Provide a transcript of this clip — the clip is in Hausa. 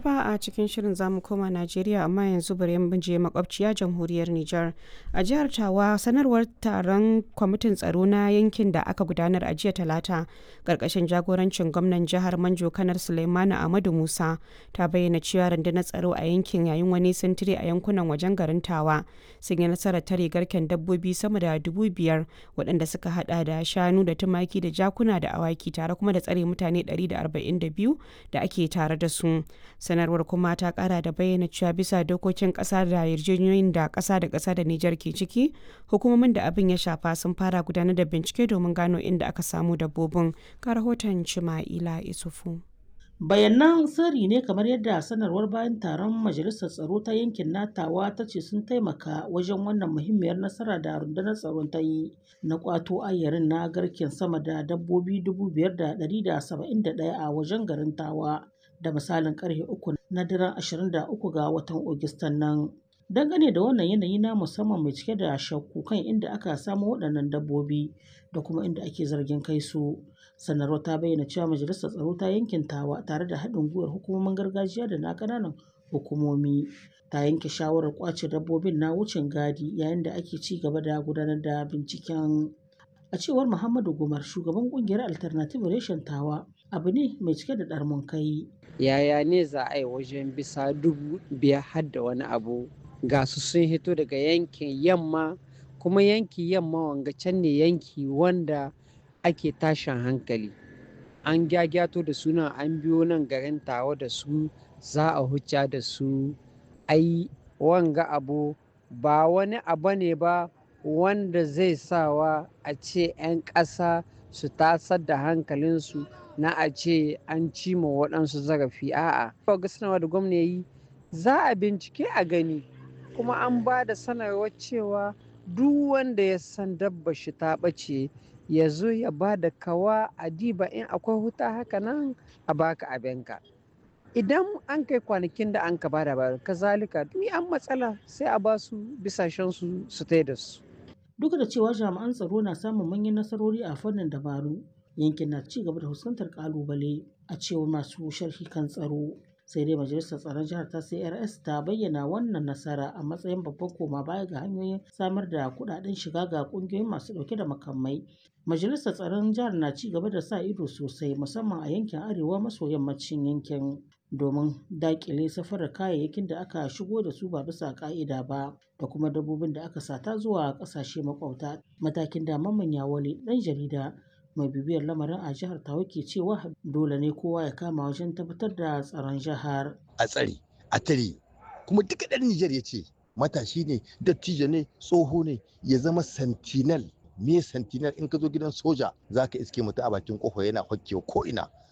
gaba a cikin shirin zamu koma Najeriya amma yanzu bari mu je makwabciya jamhuriyar Nijar. A jihar Tawa sanarwar taron kwamitin tsaro na yankin da aka gudanar a jiya Talata karkashin jagorancin gwamnan jihar Manjo Kanar Suleimanu Ahmadu Musa ta bayyana cewa rundunar tsaro a yankin yayin wani sintiri a yankunan wajen garin Tawa sun yi nasarar tare garken dabbobi sama da dubu biyar waɗanda suka hada da shanu da tumaki da jakuna da awaki tare kuma da tsare mutane 142 da ake tare da su. sanarwar kuma ta kara da bayyana cewa bisa dokokin kasa da yarjejeniyoyin da kasa da kasa da Nijar ke ciki hukumomin da abin ya shafa sun fara gudanar da bincike domin gano inda aka samu dabbobin ga rahoton Cima'ila Isufu. bayanan sirri ne kamar yadda sanarwar bayan taron majalisar tsaro ta yankin natawa ta ce sun taimaka wajen wannan muhimmiyar nasara da rundunar tsaron ta yi na kwato ayyarin na garken sama da dabbobi 5,171 a wajen garin tawa da misalin karfe uku na daren 23 ga watan Ogustan nan. Dangane da wannan yanayi na musamman mai cike da shakku kan inda aka samu waɗannan dabbobi da kuma inda ake zargin kai su. Sanarwar ta bayyana cewa majalisar tsaro ta yankin tawa tare da haɗin gwiwar hukumomin gargajiya da na ƙananan hukumomi ta yanke shawarar ƙwace dabbobin na wucin gadi yayin da ake ci gaba da gudanar da binciken. A cewar Muhammadu Gumar shugaban ƙungiyar Alternative Reshen Tawa abu ne mai cike da ɗarmun kai. yaya ne za a yi wajen bisa dubu biyar har da wani abu ga su sun hito daga yankin yamma kuma yanki yamma wanga can ne yanki wanda ake tashin hankali an gyagyato da suna an biyo nan garin tawa da su za a hucca da su ai wanga abu ba wani abu ne ba wanda zai sawa a ce 'yan ƙasa su tasar da hankalinsu na a ce an cima waɗansu zarafi a'a ga sanarwa da gwamna yi za a bincike a gani kuma an ba da sanarwar cewa duk wanda ya san dabba shi ta ɓace ya zo ya ba da kawa a diba in akwai huta haka nan a baka abinka idan an kai kwanakin da an ka ba da ba kazalika ni an matsala sai a ba su bisashen su su da su Duk da cewa jami'an tsaro na samun manyan nasarori a fannin dabaru yankin na ci gaba da fuskantar kalubale a cewar masu sharhi kan tsaro sai dai majalisar tsaron jihar ta crs ta bayyana wannan nasara a matsayin babban koma baya ga hanyoyin samar da kudaden shiga ga kungiyoyin masu dauke da makamai majalisar tsaron jihar na ci gaba da sa ido sosai musamman a yankin arewa maso yammacin yankin domin dakile safarar kayayyakin da aka shigo da su ba bisa ka'ida ba da kuma dabbobin da aka sata zuwa kasashe makwabta matakin da mamman yawale dan jarida mai bibiyar lamarin a jihar tawa ke cewa dole ne kowa ya kama wajen tabbatar da tsaron jihar a tsare a tare kuma duka ɗan Nijar ya ce matashi ne dattijo ne tsoho ne ya zama sentinel me sentinel in ka zo gidan soja za ka iske mutu a bakin kofa yana hokkewa ko ina